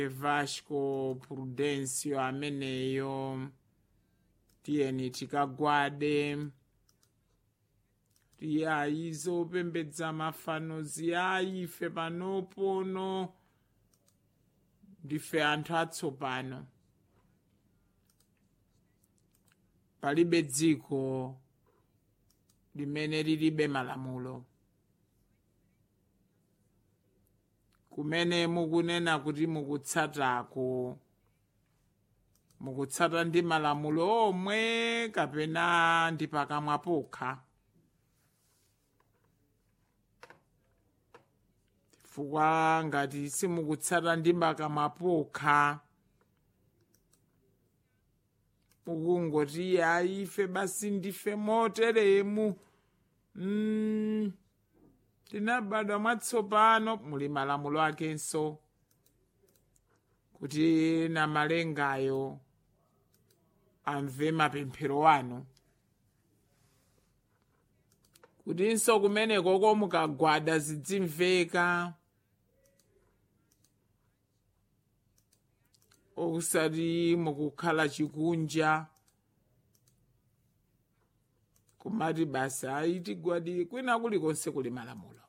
vasco prudencio ameneyo tiyeni tikagwade tiyayi zopembedza mafano ziyayi ife panopono ndife anthu atsopano palibe dziko limene lilibe malamulo kumene mukunena kuti mukutsatako mukutsata ndi malamulo omwe kapena ndi pakamwa pokha chifukwa ngati simukutsata ndi pakamwa pokha mukungoti ayi ife basi ndife moteremu mm, tinabadwa mwatsopano muli malamulo akenso kuti na malengayo amve mapemphero anu kutinso kumeneko komukagwada zidzimveka okusati mukukhala chikunja kumati basi ayi tigwadire kwina kulikonse kuli malamulo